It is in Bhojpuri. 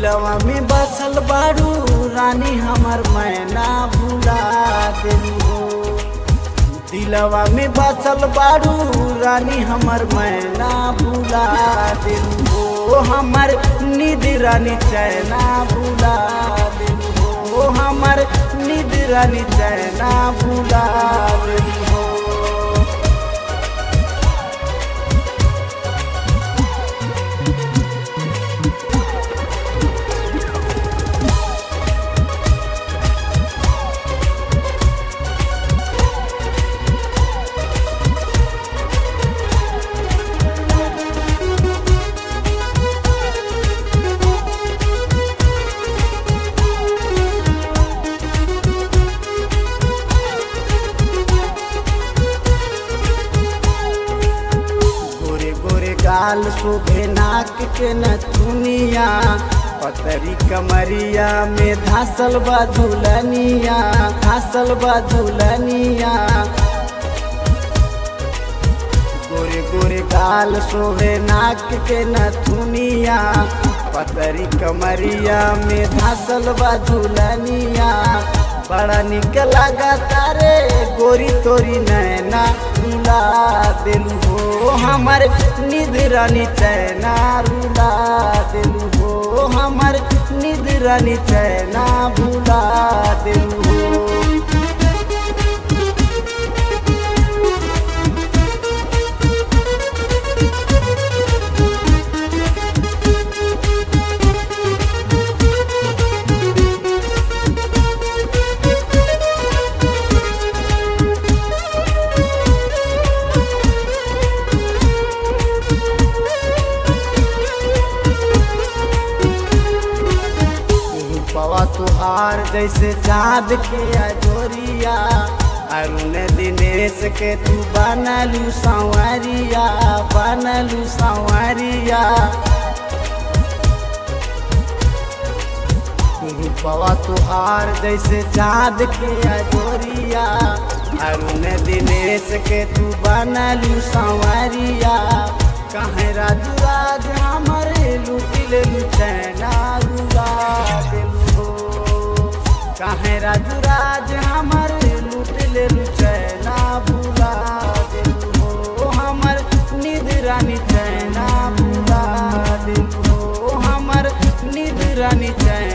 दिलवा में बसल बारू रानी हमर मैना भुला दिलू हो दिलवा में बसल बारू रानी हमर मैना भुला दिलू हो हमर निद रानी चैना भुला दिलू हो हमर निद रानी चैना भुला दिलू हो गोरे गोरे गाल शोभे नाक के नथुनिया पतरी कमरिया में धासल बा झुलनिया धासल बा झुलनिया गोरे गोरे गाल शोभे नाक के नथुनिया पतरी कमरिया में धासल बा झुलनिया बड़ा निक लगा तारे गोरी तोरी नैना रुला दिलू हो हमर निध रानी चैना रुला दिलू हो हमर निध रानी चैना भुला दिलू हो पवा तुहार जैसे चाँद के अजोरिया अरुण दिनेश के तू बनलू संवरिया बनलू संवरिया पवा तुहार जैसे चाँद के अजोरिया अरुण दिनेश के तू बनलू संवरिया कहे राजू राज हमारे लुटिल चैना रुला दिलू हो कहे राजू राज हमारे लुटिल चैना भुला दिलू हो हमर निध रानी चैना भुला दिलू हो हमर निध रानी चैना